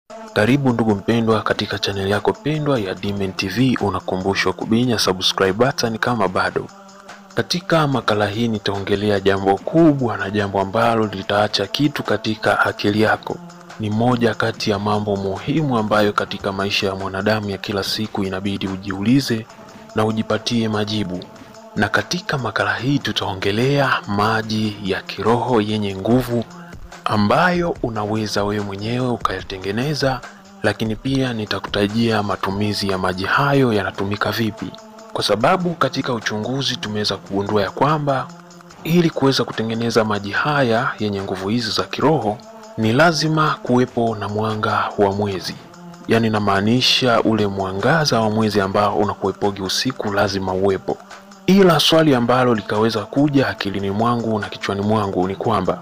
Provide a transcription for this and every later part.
Karibu ndugu mpendwa katika chaneli yako pendwa ya Dimen TV, unakumbushwa kubinya subscribe button kama bado. Katika makala hii nitaongelea jambo kubwa na jambo ambalo litaacha kitu katika akili yako. Ni moja kati ya mambo muhimu ambayo katika maisha ya mwanadamu ya kila siku inabidi ujiulize na ujipatie majibu. Na katika makala hii tutaongelea maji ya kiroho yenye nguvu ambayo unaweza wewe mwenyewe ukayatengeneza, lakini pia nitakutajia matumizi ya maji hayo yanatumika vipi, kwa sababu katika uchunguzi tumeweza kugundua ya kwamba ili kuweza kutengeneza maji haya yenye nguvu hizi za kiroho ni lazima kuwepo na mwanga wa mwezi, yaani namaanisha ule mwangaza wa mwezi ambao unakuwepogi usiku lazima uwepo. Ila swali ambalo likaweza kuja akilini mwangu na kichwani mwangu ni kwamba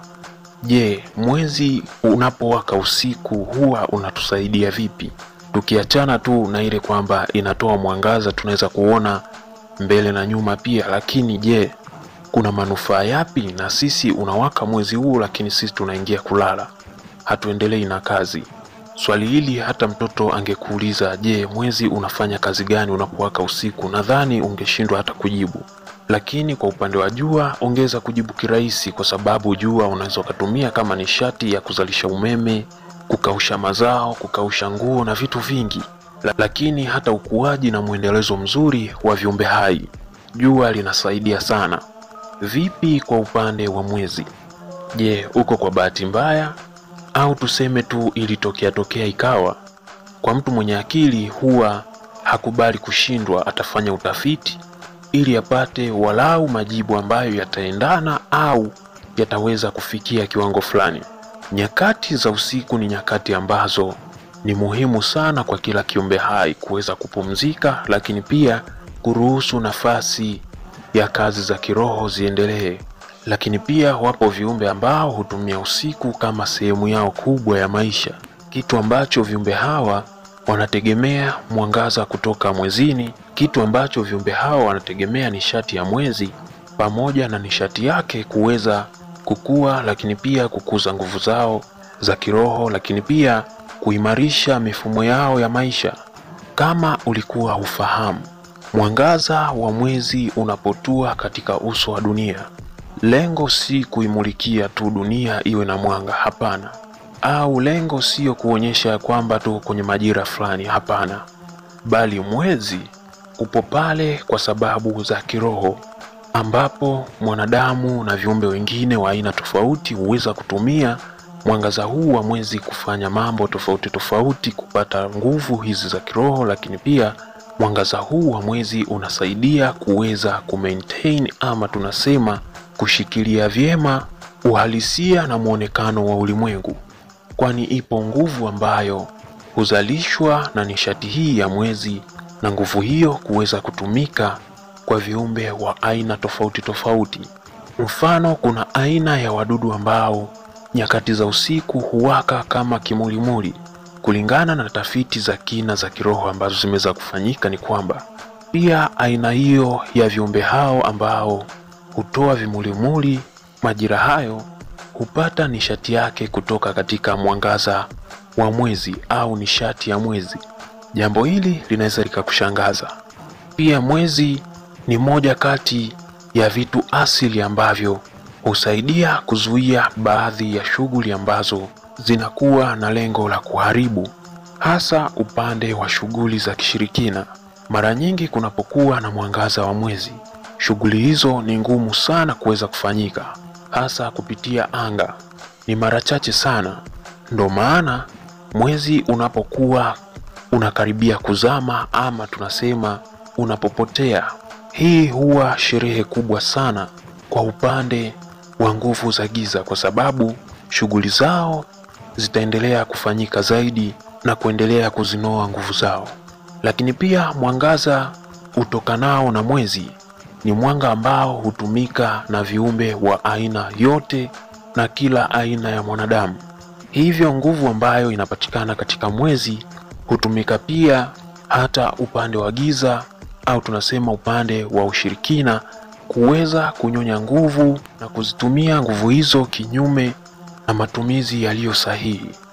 Je, mwezi unapowaka usiku huwa unatusaidia vipi? Tukiachana tu na ile kwamba inatoa mwangaza, tunaweza kuona mbele na nyuma pia, lakini je, kuna manufaa yapi na sisi unawaka mwezi huu, lakini sisi tunaingia kulala, hatuendelei na kazi? Swali hili hata mtoto angekuuliza, je, mwezi unafanya kazi gani unapowaka usiku, nadhani ungeshindwa hata kujibu lakini kwa upande wa jua ongeza kujibu kirahisi, kwa sababu jua unaweza ukatumia kama nishati ya kuzalisha umeme, kukausha mazao, kukausha nguo na vitu vingi. Lakini hata ukuaji na mwendelezo mzuri wa viumbe hai jua linasaidia sana. Vipi kwa upande wa mwezi? Je, uko kwa bahati mbaya au tuseme tu ilitokea tokea ikawa? Kwa mtu mwenye akili huwa hakubali kushindwa, atafanya utafiti ili apate walau majibu ambayo yataendana au yataweza kufikia kiwango fulani. Nyakati za usiku ni nyakati ambazo ni muhimu sana kwa kila kiumbe hai kuweza kupumzika, lakini pia kuruhusu nafasi ya kazi za kiroho ziendelee. Lakini pia wapo viumbe ambao hutumia usiku kama sehemu yao kubwa ya maisha, kitu ambacho viumbe hawa wanategemea mwangaza kutoka mwezini, kitu ambacho viumbe hao wanategemea nishati ya mwezi pamoja na nishati yake kuweza kukua, lakini pia kukuza nguvu zao za kiroho, lakini pia kuimarisha mifumo yao ya maisha. Kama ulikuwa hufahamu, mwangaza wa mwezi unapotua katika uso wa dunia, lengo si kuimulikia tu dunia iwe na mwanga, hapana au lengo siyo kuonyesha kwamba tuko kwenye majira fulani, hapana, bali mwezi upo pale kwa sababu za kiroho, ambapo mwanadamu na viumbe wengine wa aina tofauti huweza kutumia mwangaza huu wa mwezi kufanya mambo tofauti tofauti, kupata nguvu hizi za kiroho. Lakini pia mwangaza huu wa mwezi unasaidia kuweza kumaintain ama tunasema kushikilia vyema uhalisia na mwonekano wa ulimwengu kwani ipo nguvu ambayo huzalishwa na nishati hii ya mwezi, na nguvu hiyo kuweza kutumika kwa viumbe wa aina tofauti tofauti. Mfano, kuna aina ya wadudu ambao nyakati za usiku huwaka kama kimulimuli. Kulingana na tafiti za kina za kiroho ambazo zimeweza kufanyika, ni kwamba pia aina hiyo ya viumbe hao ambao hutoa vimulimuli majira hayo hupata nishati yake kutoka katika mwangaza wa mwezi au nishati ya mwezi. Jambo hili linaweza likakushangaza. Pia mwezi ni moja kati ya vitu asili ambavyo husaidia kuzuia baadhi ya shughuli ambazo zinakuwa na lengo la kuharibu, hasa upande wa shughuli za kishirikina. Mara nyingi kunapokuwa na mwangaza wa mwezi, shughuli hizo ni ngumu sana kuweza kufanyika hasa kupitia anga ni mara chache sana. Ndo maana mwezi unapokuwa unakaribia kuzama ama tunasema unapopotea, hii huwa sherehe kubwa sana kwa upande wa nguvu za giza, kwa sababu shughuli zao zitaendelea kufanyika zaidi na kuendelea kuzinoa nguvu zao. Lakini pia mwangaza utokanao na mwezi ni mwanga ambao hutumika na viumbe wa aina yote na kila aina ya mwanadamu. Hivyo nguvu ambayo inapatikana katika mwezi hutumika pia hata upande wa giza au tunasema upande wa ushirikina kuweza kunyonya nguvu na kuzitumia nguvu hizo kinyume na matumizi yaliyo sahihi.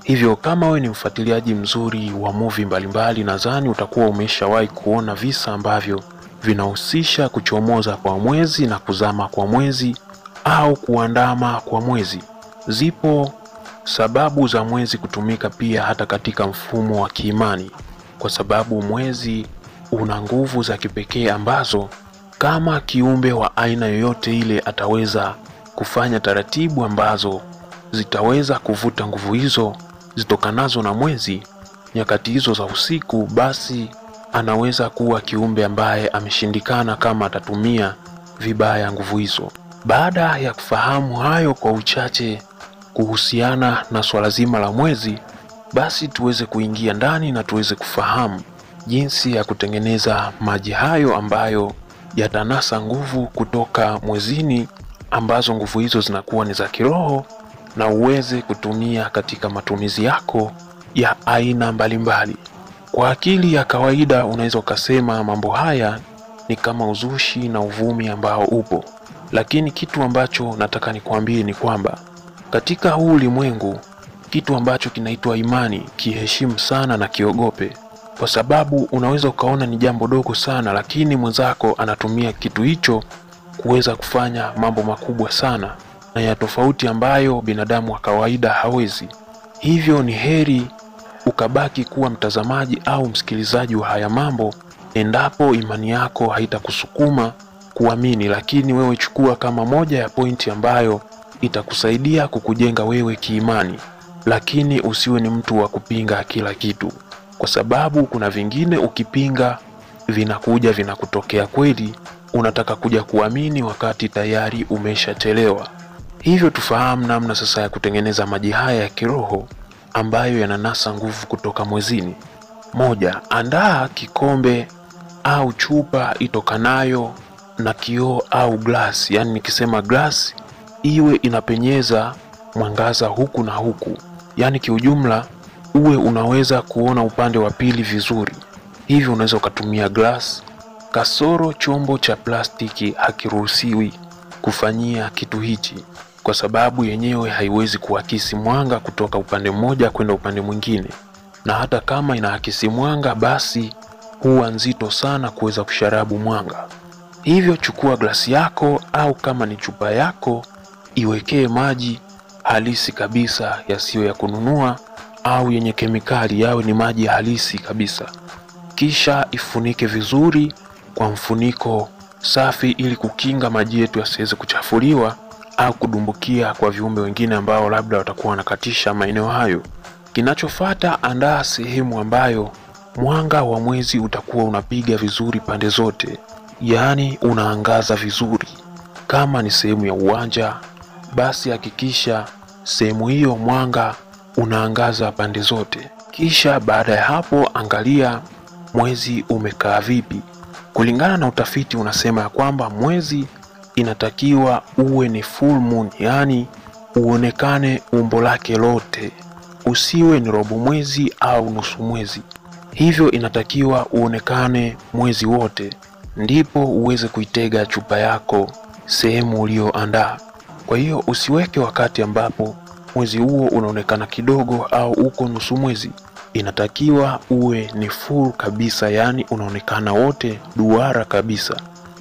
Hivyo kama wewe ni mfuatiliaji mzuri wa movie mbalimbali, nadhani utakuwa umeshawahi kuona visa ambavyo vinahusisha kuchomoza kwa mwezi na kuzama kwa mwezi au kuandama kwa mwezi. Zipo sababu za mwezi kutumika pia hata katika mfumo wa kiimani, kwa sababu mwezi una nguvu za kipekee ambazo kama kiumbe wa aina yoyote ile ataweza kufanya taratibu ambazo zitaweza kuvuta nguvu hizo zitokanazo na mwezi nyakati hizo za usiku, basi anaweza kuwa kiumbe ambaye ameshindikana kama atatumia vibaya nguvu hizo. Baada ya kufahamu hayo kwa uchache kuhusiana na swala zima la mwezi, basi tuweze kuingia ndani na tuweze kufahamu jinsi ya kutengeneza maji hayo ambayo yatanasa nguvu kutoka mwezini, ambazo nguvu hizo zinakuwa ni za kiroho na uweze kutumia katika matumizi yako ya aina mbalimbali. Kwa akili ya kawaida unaweza ukasema mambo haya ni kama uzushi na uvumi ambao upo, lakini kitu ambacho nataka nikwambie ni kwamba katika huu ulimwengu kitu ambacho kinaitwa imani kiheshimu sana na kiogope, kwa sababu unaweza ukaona ni jambo dogo sana, lakini mwenzako anatumia kitu hicho kuweza kufanya mambo makubwa sana na ya tofauti ambayo binadamu wa kawaida hawezi. Hivyo ni heri ukabaki kuwa mtazamaji au msikilizaji wa haya mambo endapo imani yako haitakusukuma kuamini, lakini wewe chukua kama moja ya pointi ambayo itakusaidia kukujenga wewe kiimani, lakini usiwe ni mtu wa kupinga kila kitu, kwa sababu kuna vingine ukipinga vinakuja vinakutokea kweli, unataka kuja kuamini wakati tayari umeshachelewa. Hivyo tufahamu namna sasa ya kutengeneza maji haya ya kiroho ambayo yananasa nguvu kutoka mwezini. Moja, andaa kikombe au chupa itokanayo na kioo au glasi. Yaani nikisema glasi iwe inapenyeza mwangaza huku na huku, yaani kiujumla uwe unaweza kuona upande wa pili vizuri. Hivyo unaweza ukatumia glasi. Kasoro chombo cha plastiki hakiruhusiwi kufanyia kitu hichi kwa sababu yenyewe haiwezi kuakisi mwanga kutoka upande mmoja kwenda upande mwingine, na hata kama inaakisi mwanga, basi huwa nzito sana kuweza kusharabu mwanga. Hivyo chukua glasi yako au kama ni chupa yako, iwekee maji halisi kabisa, yasiyo ya kununua au yenye kemikali, yawe ni maji halisi kabisa. Kisha ifunike vizuri kwa mfuniko safi, ili kukinga maji yetu yasiweze kuchafuliwa au kudumbukia kwa viumbe wengine ambao labda watakuwa wanakatisha maeneo hayo. Kinachofuata, andaa sehemu ambayo mwanga wa mwezi utakuwa unapiga vizuri pande zote, yaani unaangaza vizuri. Kama ni sehemu ya uwanja, basi hakikisha sehemu hiyo mwanga unaangaza pande zote. Kisha baada ya hapo, angalia mwezi umekaa vipi. Kulingana na utafiti unasema ya kwamba mwezi inatakiwa uwe ni full moon, yaani uonekane umbo lake lote, usiwe ni robo mwezi au nusu mwezi. Hivyo inatakiwa uonekane mwezi wote, ndipo uweze kuitega chupa yako sehemu ulioandaa. Kwa hiyo usiweke wakati ambapo mwezi huo unaonekana kidogo au uko nusu mwezi. Inatakiwa uwe ni full kabisa, yaani unaonekana wote duara kabisa.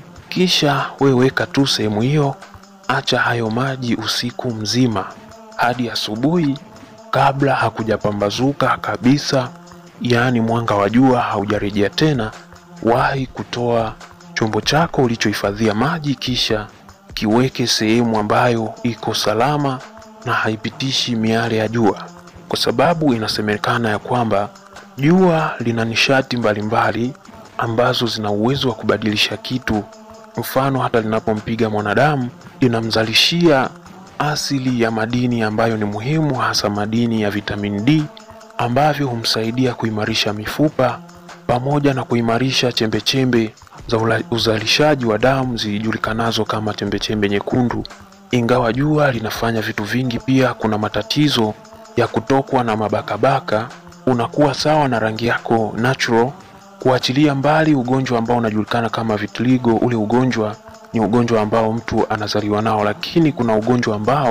Kisha we weka tu sehemu hiyo, acha hayo maji usiku mzima hadi asubuhi, kabla hakujapambazuka kabisa, yaani mwanga wa jua haujarejea tena. Wahi kutoa chombo chako ulichohifadhia maji, kisha kiweke sehemu ambayo iko salama na haipitishi miale ya jua, kwa sababu inasemekana ya kwamba jua lina nishati mbalimbali ambazo zina uwezo wa kubadilisha kitu mfano hata linapompiga mwanadamu linamzalishia asili ya madini ambayo ni muhimu, hasa madini ya vitamini D ambavyo humsaidia kuimarisha mifupa pamoja na kuimarisha chembechembe za ula- uzalishaji wa damu zijulikanazo kama chembechembe nyekundu. Ingawa jua linafanya vitu vingi, pia kuna matatizo ya kutokwa na mabakabaka. Unakuwa sawa na rangi yako natural kuachilia mbali ugonjwa ambao unajulikana kama vitiligo. Ule ugonjwa ni ugonjwa ambao mtu anazaliwa nao, lakini kuna ugonjwa ambao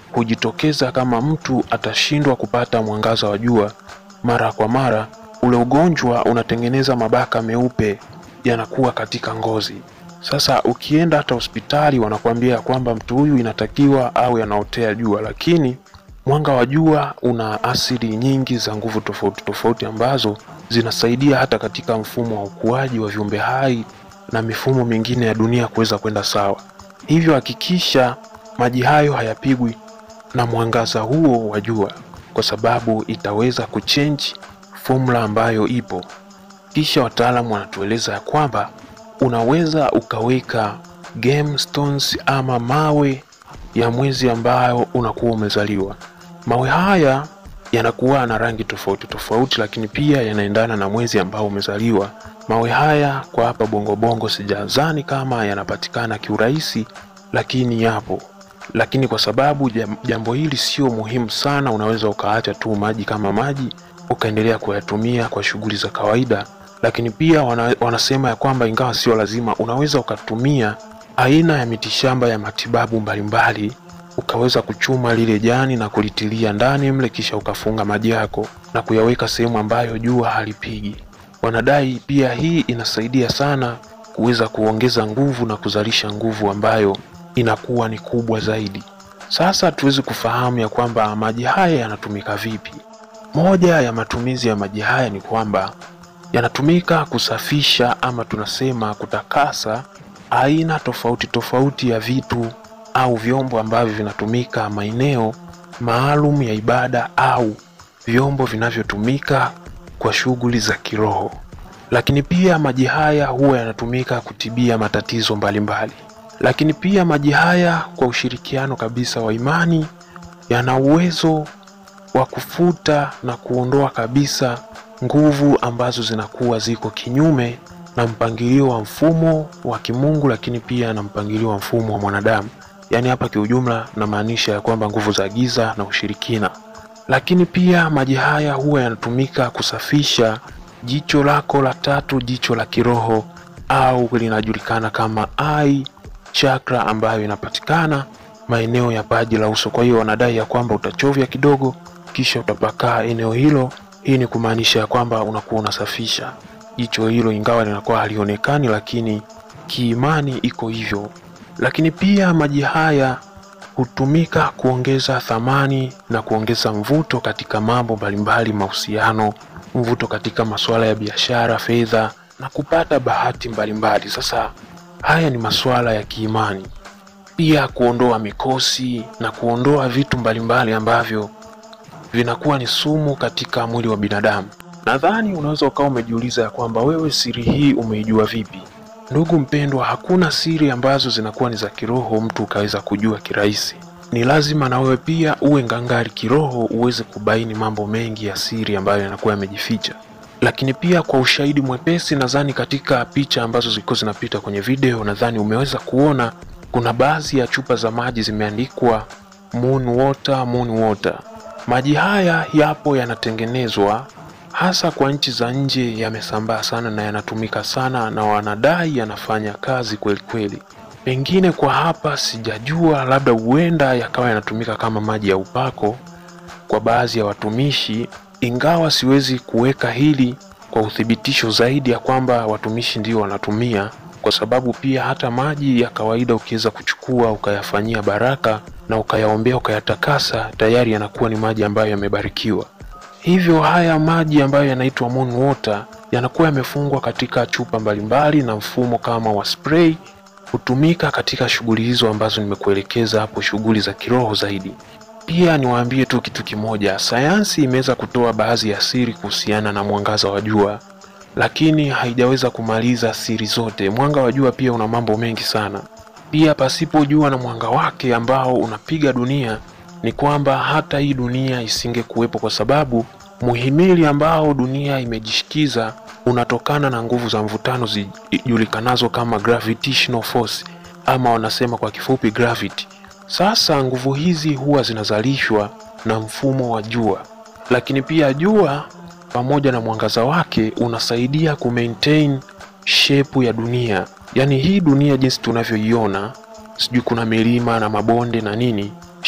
hujitokeza kama mtu atashindwa kupata mwangaza wa jua mara kwa mara. Ule ugonjwa unatengeneza mabaka meupe yanakuwa katika ngozi. Sasa ukienda hata hospitali wanakuambia kwamba mtu huyu inatakiwa au yanaotea jua, lakini mwanga wa jua una asili nyingi za nguvu tofauti tofauti ambazo zinasaidia hata katika mfumo wa ukuaji wa viumbe hai na mifumo mingine ya dunia kuweza kwenda sawa. Hivyo hakikisha maji hayo hayapigwi na mwangaza huo wa jua, kwa sababu itaweza kuchange formula ambayo ipo. Kisha wataalamu wanatueleza ya kwamba unaweza ukaweka gemstones ama mawe ya mwezi ambayo unakuwa umezaliwa. Mawe haya yanakuwa na rangi tofauti tofauti, lakini pia yanaendana na mwezi ambao umezaliwa. Mawe haya kwa hapa Bongo Bongo sijazani kama yanapatikana kiurahisi, lakini yapo. Lakini kwa sababu jambo hili sio muhimu sana, unaweza ukaacha tu maji kama maji ukaendelea kuyatumia kwa shughuli za kawaida. Lakini pia wana, wanasema ya kwamba ingawa sio lazima, unaweza ukatumia aina ya mitishamba ya matibabu mbalimbali ukaweza kuchuma lile jani na kulitilia ndani mle, kisha ukafunga maji yako na kuyaweka sehemu ambayo jua halipigi. Wanadai pia hii inasaidia sana kuweza kuongeza nguvu na kuzalisha nguvu ambayo inakuwa ni kubwa zaidi. Sasa tuweze kufahamu ya kwamba maji haya yanatumika vipi. Moja ya matumizi ya maji haya ni kwamba yanatumika kusafisha ama tunasema kutakasa aina tofauti tofauti ya vitu au vyombo ambavyo vinatumika maeneo maalum ya ibada au vyombo vinavyotumika kwa shughuli za kiroho. Lakini pia maji haya huwa yanatumika kutibia matatizo mbalimbali mbali. Lakini pia maji haya kwa ushirikiano kabisa wa imani yana uwezo wa kufuta na kuondoa kabisa nguvu ambazo zinakuwa ziko kinyume na mpangilio wa mfumo wa kimungu, lakini pia na mpangilio wa mfumo wa mwanadamu. Yaani hapa kiujumla namaanisha ya kwamba nguvu za giza na ushirikina. Lakini pia maji haya huwa yanatumika kusafisha jicho lako la tatu, jicho la kiroho au linajulikana kama eye chakra, ambayo inapatikana maeneo ya paji la uso. Kwa hiyo wanadai ya kwamba utachovya kidogo, kisha utapakaa eneo hilo. Hii ni kumaanisha ya kwamba unakuwa unasafisha jicho hilo, ingawa linakuwa halionekani, lakini kiimani iko hivyo. Lakini pia maji haya hutumika kuongeza thamani na kuongeza mvuto katika mambo mbalimbali, mahusiano, mvuto katika masuala ya biashara, fedha na kupata bahati mbalimbali. Sasa haya ni masuala ya kiimani, pia kuondoa mikosi na kuondoa vitu mbalimbali ambavyo vinakuwa ni sumu katika mwili wa binadamu. Nadhani unaweza ukawa umejiuliza ya kwamba wewe siri hii umeijua vipi? Ndugu mpendwa, hakuna siri ambazo zinakuwa ni za kiroho mtu ukaweza kujua kirahisi. Ni lazima na wewe pia uwe ngangari kiroho uweze kubaini mambo mengi ya siri ambayo yanakuwa yamejificha. Lakini pia kwa ushahidi mwepesi, nadhani katika picha ambazo zilikuwa zinapita kwenye video, nadhani umeweza kuona kuna baadhi ya chupa za maji zimeandikwa moon water, moon water. Maji haya yapo yanatengenezwa hasa kwa nchi za nje, yamesambaa sana na yanatumika sana, na wanadai yanafanya kazi kweli kweli. Pengine kwa hapa sijajua, labda huenda yakawa yanatumika kama maji ya upako kwa baadhi ya watumishi, ingawa siwezi kuweka hili kwa uthibitisho zaidi ya kwamba watumishi ndio wanatumia, kwa sababu pia hata maji ya kawaida ukiweza kuchukua ukayafanyia baraka na ukayaombea ukayatakasa, tayari yanakuwa ni maji ambayo yamebarikiwa. Hivyo haya maji ambayo yanaitwa moon water yanakuwa yamefungwa katika chupa mbalimbali na mfumo kama wa spray, hutumika katika shughuli hizo ambazo nimekuelekeza hapo, shughuli za kiroho zaidi. Pia niwaambie tu kitu kimoja, sayansi imeweza kutoa baadhi ya siri kuhusiana na mwangaza wa jua, lakini haijaweza kumaliza siri zote. Mwanga wa jua pia una mambo mengi sana. Pia pasipo jua na mwanga wake ambao unapiga dunia ni kwamba hata hii dunia isingekuwepo, kwa sababu muhimili ambao dunia imejishikiza unatokana na nguvu za mvutano zijulikanazo kama gravitational force, ama wanasema kwa kifupi gravity. Sasa nguvu hizi huwa zinazalishwa na mfumo wa jua, lakini pia jua pamoja na mwangaza wake unasaidia kumaintain shape ya dunia, yaani hii dunia jinsi tunavyoiona, sijui kuna milima na mabonde na nini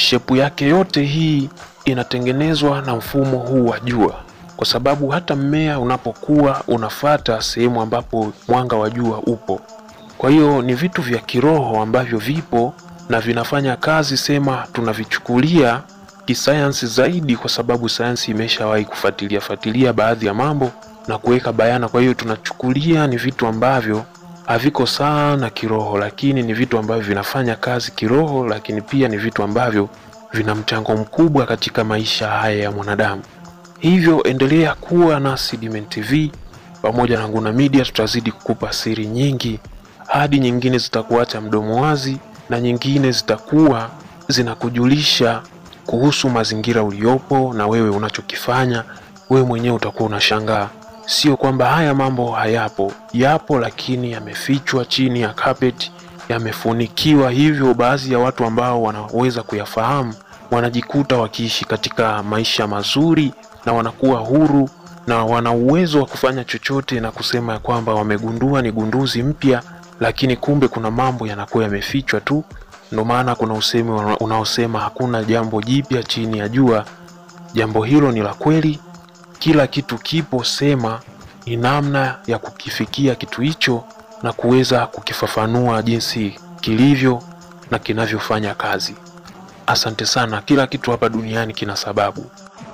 shepu yake yote hii inatengenezwa na mfumo huu wa jua, kwa sababu hata mmea unapokuwa unafata sehemu ambapo mwanga wa jua upo. Kwa hiyo ni vitu vya kiroho ambavyo vipo na vinafanya kazi, sema tunavichukulia kisayansi zaidi, kwa sababu sayansi imeshawahi kufuatilia fuatilia baadhi ya mambo na kuweka bayana. Kwa hiyo tunachukulia ni vitu ambavyo haviko sana kiroho, lakini ni vitu ambavyo vinafanya kazi kiroho, lakini pia ni vitu ambavyo vina mchango mkubwa katika maisha haya ya mwanadamu. Hivyo endelea kuwa nasi Dimeni TV pamoja na Nguna Media, tutazidi kukupa siri nyingi hadi nyingine zitakuacha mdomo wazi na nyingine zitakuwa zinakujulisha kuhusu mazingira uliopo na wewe unachokifanya. Wewe mwenyewe utakuwa unashangaa, sio kwamba haya mambo hayapo, yapo, lakini yamefichwa chini ya carpet, yamefunikiwa. Hivyo baadhi ya watu ambao wanaweza kuyafahamu wanajikuta wakiishi katika maisha mazuri na wanakuwa huru na wana uwezo wa kufanya chochote na kusema ya kwamba wamegundua ni gunduzi mpya, lakini kumbe kuna mambo yanakuwa yamefichwa tu. Ndio maana kuna usemi unaosema hakuna jambo jipya chini ya jua. Jambo hilo ni la kweli, kila kitu kipo, sema ni namna ya kukifikia kitu hicho na kuweza kukifafanua jinsi kilivyo na kinavyofanya kazi. Asante sana. Kila kitu hapa duniani kina sababu.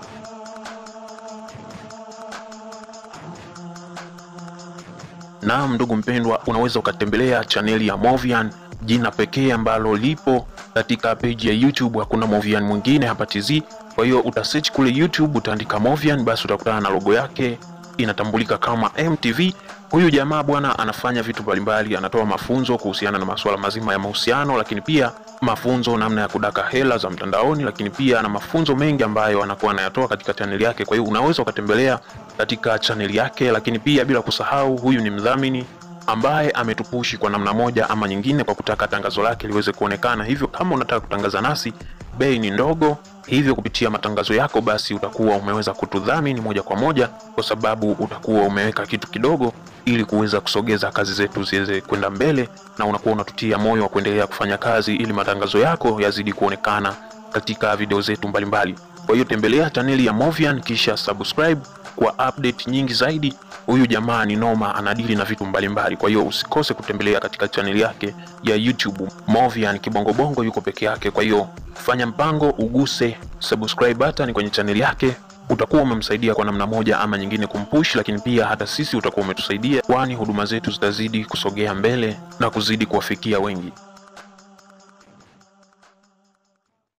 Naam, ndugu mpendwa, unaweza ukatembelea chaneli ya Movian, jina pekee ambalo lipo katika peji ya YouTube. Hakuna Movian mwingine hapa TZ. Kwa hiyo utasearch kule YouTube, utaandika Movian, basi utakutana na logo yake inatambulika kama MTV. Huyu jamaa bwana anafanya vitu mbalimbali, anatoa mafunzo kuhusiana na masuala mazima ya mahusiano, lakini pia mafunzo namna ya kudaka hela za mtandaoni, lakini pia na mafunzo mengi ambayo anakuwa anayatoa katika chaneli yake. Kwa hiyo unaweza ukatembelea katika chaneli yake, lakini pia bila kusahau, huyu ni mdhamini ambaye ametupushi kwa namna moja ama nyingine kwa kutaka tangazo lake liweze kuonekana. Hivyo kama unataka kutangaza nasi, bei ni ndogo, hivyo kupitia matangazo yako basi utakuwa umeweza kutudhamini moja kwa moja, kwa sababu utakuwa umeweka kitu kidogo ili kuweza kusogeza kazi zetu ziweze kwenda mbele, na unakuwa unatutia moyo wa kuendelea kufanya kazi ili matangazo yako yazidi kuonekana katika video zetu mbalimbali. Kwa hiyo tembelea chaneli ya Movian kisha subscribe kwa update nyingi zaidi. Huyu jamaa ni noma, anadili na vitu mbalimbali. Kwa hiyo usikose kutembelea katika chaneli yake ya YouTube Movian Kibongobongo, yuko peke yake. Kwa hiyo fanya mpango, uguse subscribe button kwenye chaneli yake, utakuwa umemsaidia kwa namna moja ama nyingine kumpush, lakini pia hata sisi utakuwa umetusaidia, kwani huduma zetu zitazidi kusogea mbele na kuzidi kuwafikia wengi.